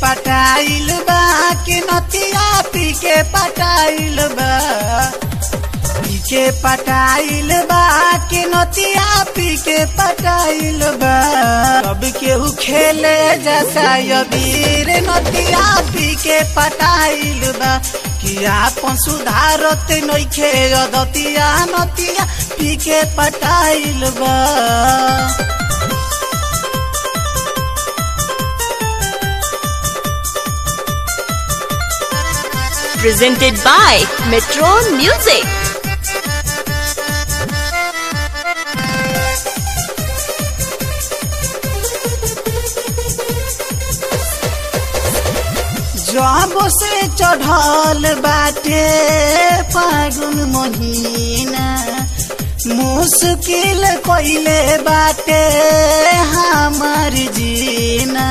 पटाइल बा कि नतिया पी के पटाइल बा पी के पटाइल बा कि नतिया पी के पटाइल बा अब केहू खेले जैसा यबीर नतिया पी के पटाइल बा कि आपन सुधारत नइखे अदतिया नतिया पी के पटाइल बा Presented by Metron Music. जब से चढ़ल बाटे फागुन महीना मुश्किल कोइले बाटे हमार जीना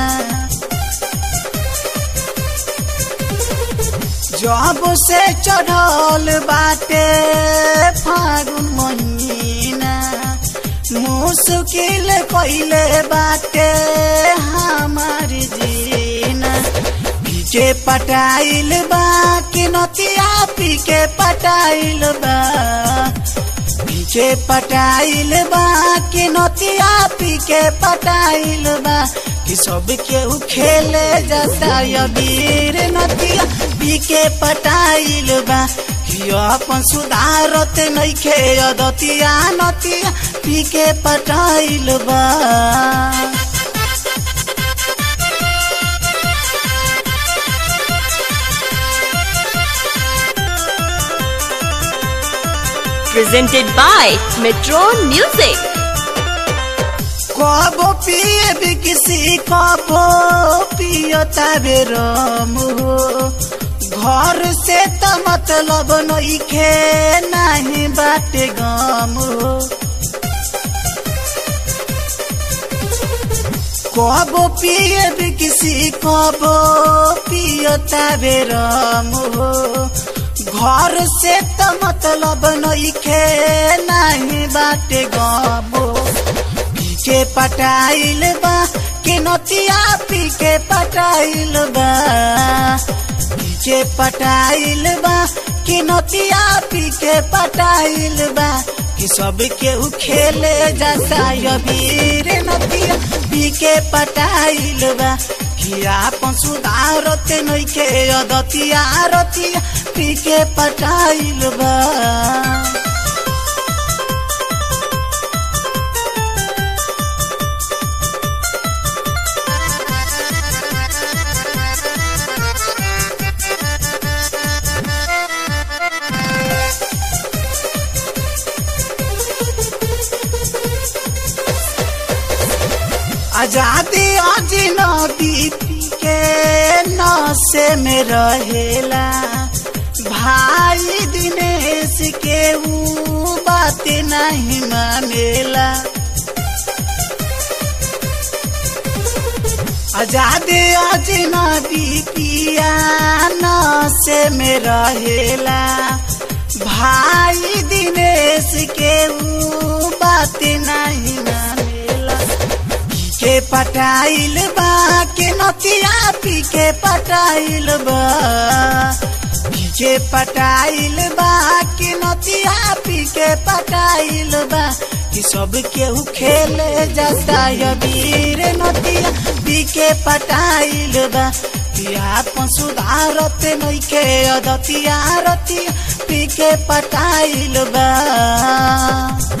जब से चढ़ल बाटे फागुन महीना मुश्किल कोइले बाटे हमार जीना पीके पटाइल बा कि नतिया पीके पटाइल बा पीके पटाइल बा कि नतिया पीके पटाइल बा कि सब केहू खेले जाता यबीर नतिया पीके पटाइल बा कि अपन सुधारत नइखे अदतिया नतिया पीके पटाइल बा Presented by Metron Music. कबो पिए भी किसी कबो पियो तबे रम हो घर से त मतलब नइखे नाही बाटे गम हो कबो पिए भी किसी कबो पियो तबे रम हो घर से त मतलब नइखे नाही बाटे गम हो पीके पटाइल बा के नतिया पीके पटाइल बा पीके पटाइल बा के नतिया पीके पटाइल बा कि सब केहू खेले जाता यबीर नतिया पीके पटाइल बा कि आपन सुधारत नइखे अदतिया रतिया पीके पटाइल बा आजादी अजनबी के नशे में रहेला भाई दिनेश के ऊ बात नहीं मानेला आजादी अजनबी पिया नशे में रहेला भाई दिनेश के ऊ बात नहीं मानेला के पटाइल बा के नतिया पी के पटाइल बा पी के पटाइल बा के नतिया पी के पटाइल बा कि सब केहू खेले जाता यबीर नतिया पी के पटाइल बा कि आपन सुधारत नइखे अदतिया रतिया पी के पटाइल बा